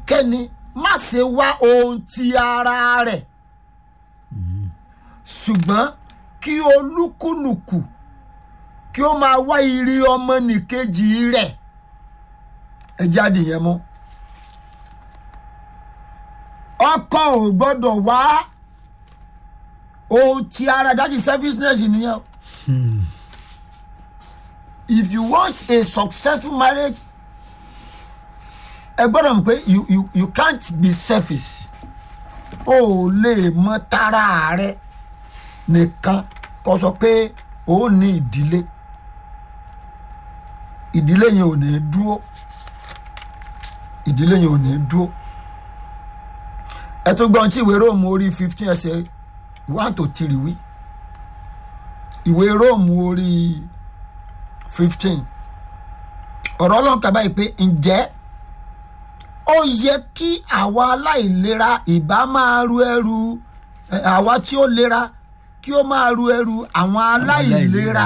kẹ́nikẹ́ni má ṣe wá ohun ti ara rẹ̀ ṣùgbọ́n kí olúkúlùkù kí ó máa wá ire ọmọnìkejì rẹ̀ ẹ jáde yẹn mú ọkọ ò gbọ́dọ̀ wá ohun ti ara that is selfishness nìyẹn o. if you want a successful marriage ẹ gbọ́dọ̀ mọ̀ pé you you you can't be selfish o ò lè mọ tara rẹ nìkan kó sọ pé o ní ìdílé ìdílé yẹn ò ní dúró ìdílé yẹn ò ní dúró ẹ tó gbọ́n tí ìwé róòmù orí fifteen ẹsẹ̀ one to three wí ìwé róòmù orí fifteen ọ̀rọ̀ ọlọ́run kà báyìí pé ǹjẹ́ ó yẹ kí àwa aláìlera ìbá máa ru ẹrù ẹ, àwa tí ó lera kí ó máa ru ẹrù àwọn aláìlera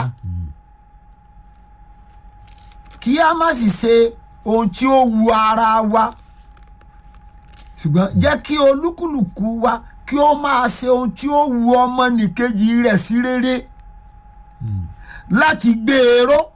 kí a má sì ṣe ohun tí ó wu ara wa ṣùgbọ́n jẹ́ kí olúkúlùkù wa kí ó máa ṣe ohun tí ó wu ọmọnìkejì rẹ̀ sí rere láti gbé e ró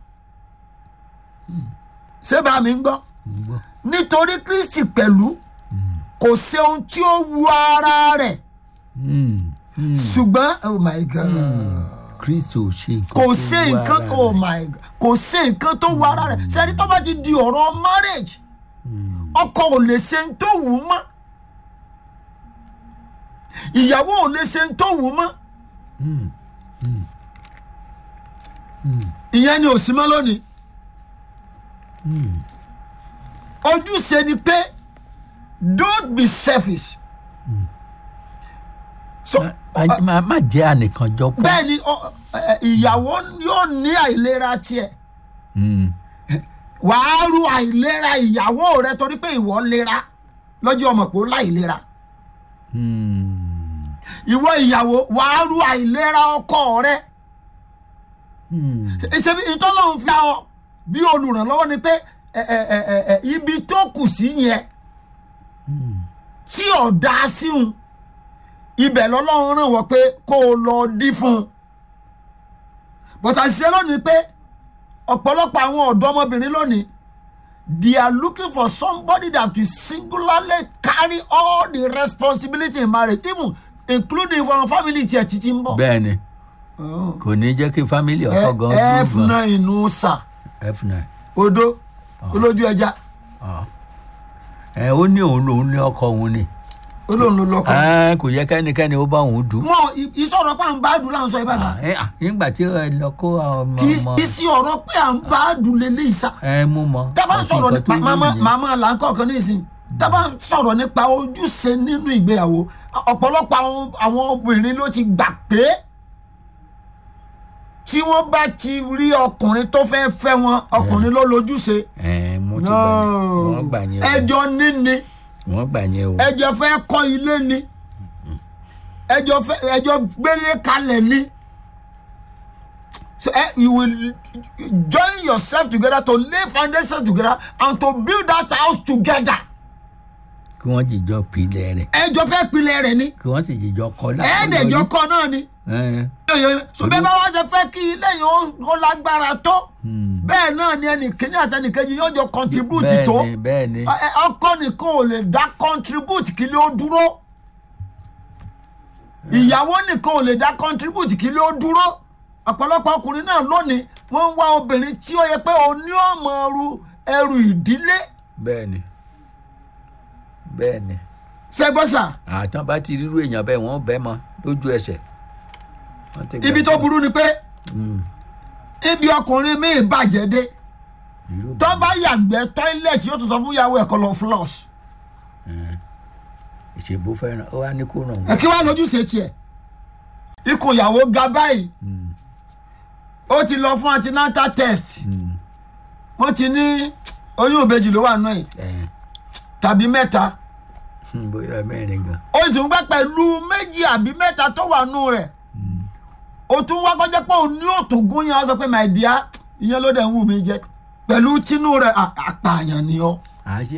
ṣé bá mi ń gbọ́ ń gbọ́ nítorí kristi pẹ̀lú kò ṣe ohun tí ó wu ara rẹ̀ Mm, mm. ṣùgbọ́n oh my god kristo ṣe nǹkan kò tó ṣe wú nǹkan ara oh rẹ̀. my god kò ṣe nǹkan tó wu ara rẹ̀ sẹ́ni tó bá ti di ọ̀rọ̀ marriage ọkọ ò lè ṣe ń tó wù ú mọ́ ìyàwó ò lè ṣe ń tó wù ú mọ́ ìyẹn ni ò sí mọ́ lónìí ojúṣe ni pé don't be selfish so Má- má má jẹ́ ànìkànjọpọ̀. bẹ́ẹ̀ ni ọ- ẹ- ìyàwó yóò ní àìlera tiẹ̀ Mm, wàá ru àìlera ìyàwó rẹ torí pé ìwọ lera lọ́jọ́ ọmọ pé ó láìlera mm, ìwọ ìyàwó wàá ru àìlera ọkọ rẹ mm. ṣebí ìtọ́lọ́run fi ọ bí olùrànlọ́wọ́ ni pé ẹ, ẹ, ẹ, ẹ, ẹ, ibi tó kù sí yẹn tí ọ̀dà síhun ibẹ̀ lọ́lọ́run ràn wọ́n pé kó o lọ dí fún un bọ́tà ṣiṣẹ́ lónìí pé ọ̀pọ̀lọpọ̀ àwọn ọ̀dọ́mọbìnrin lónìí they are looking for somebody that will singularly carry all the responsibility in marriage even including for our family tiẹ̀ títí ń bọ̀. bẹ́ẹ̀ ni kò ní jẹ́ kí fámìlì ọkọ gan f dùn gan. nine nù sà f9 odó olójú ẹja Ah. ẹ ó ní òun lòun ní ọkọ òun ni olóhùn ló lọkọ. Ẹ, kò yẹ kẹ́nikẹ́ni ó bá òun dùn. mọ ì- ìsọ̀rọ̀ pé à ń bá dùn láǹsọ ìbàdàn Ẹ, à, nígbà tí ẹ lọ kó ọmọ kì ọmọ í sí ọ̀rọ̀ pé à ń bá dùn lélẹ̀ ìsà. ẹ mú mọ. tábà ń Àti sọ̀rọ̀ nǹkan tó nípa wù màmá nìyẹn. màmá là ń kọ̀ọ̀kan nísìnyí tábà ń sọ̀rọ̀ nípa ojúṣe nínú ìgbéyàwó ọ̀pọ̀lọpọ̀ àwọn àwọn obìnrin ló ti gbà pé tí wọ́n bá ti rí ọkùnrin tó fẹ́ fẹ́ wọn ọkùnrin ló lójúṣe. ẹ mo ti gbà yẹn wọ́n gbà yẹn o ẹjọ́ níní wọ́n gbà yẹn o. ẹjọ́ fẹ́ kọ́ ilé ni ẹjọ́ fẹ́ ẹjọ́ gbélé kalẹ̀ ni so eh, you will join yourself together to lay foundation together and to build that house together kí wọ́n jìjọ pilẹ̀ rẹ̀ ẹjọ́ fẹ́ pilẹ̀ rẹ̀ ni kí wọ́n sì jìjọ kọ́ ẹ̀ẹ́dẹ̀jọ́ kọ́ náà ni ẹ so bẹ́ẹ̀ bá wá ṣe fẹ́ kí ilé yẹn ó- ó lágbára tó bẹ́ẹ̀ náà ni ẹnìkíní àtẹnìkejì yóò jọ contribute bẹ́ẹ̀ tó ni bẹ́ẹ̀ ni Ẹ- ẹ, ọkọ nìkan ò lè dá contribute kí ló dúró ìyàwó nìkan ò lè dá contribute kí ló dúró ọ̀pọ̀lọpọ̀ ọkùnrin náà lónìí wọ́n ń wá obìnrin tí ó yẹ pé òun ní ọmọ ru ẹrù ìdílé bẹ́ẹ̀ ni bẹ́ẹ̀ ni ṣẹgbọ́sà àtàn bá ti rírú èèyàn bẹ́ẹ̀ wọ́n bẹ́ẹ̀ mọ lójú ẹsẹ̀. Wọ́n ti ibi gbà tó pé burú ni pé Mm, ibi ọkùnrin míì bàjẹ́ dé irú tó bá yàgbẹ́ tọ́ílẹ̀tì yóò tún sọ fún ìyàwó ẹ̀kọ́ lọ floss ìṣèbó fẹ́ràn ó wá ní kó ràn ẹ wọ́n. kí wàá lójúṣe tiẹ̀ ikùn ìyàwó ga báyìí ó ti lọ fún antenatal test wọ́n ti ní oyún ìbejì ló wà náà yìí ẹ tàbí mẹ́ta bóyá mẹ́rin gan. ó sì ń gbẹ́ pẹ̀lú méjì àbí mẹ́ta tó wà nù rẹ̀ ó tún wá kọjá pé òun ní òtògùn yẹn á sọ pé my dear ìyẹn ló dẹ̀ ń wù mí jẹ pẹ̀lú tinú rẹ̀ à- àpààyàn ni ọ́ àá ṣe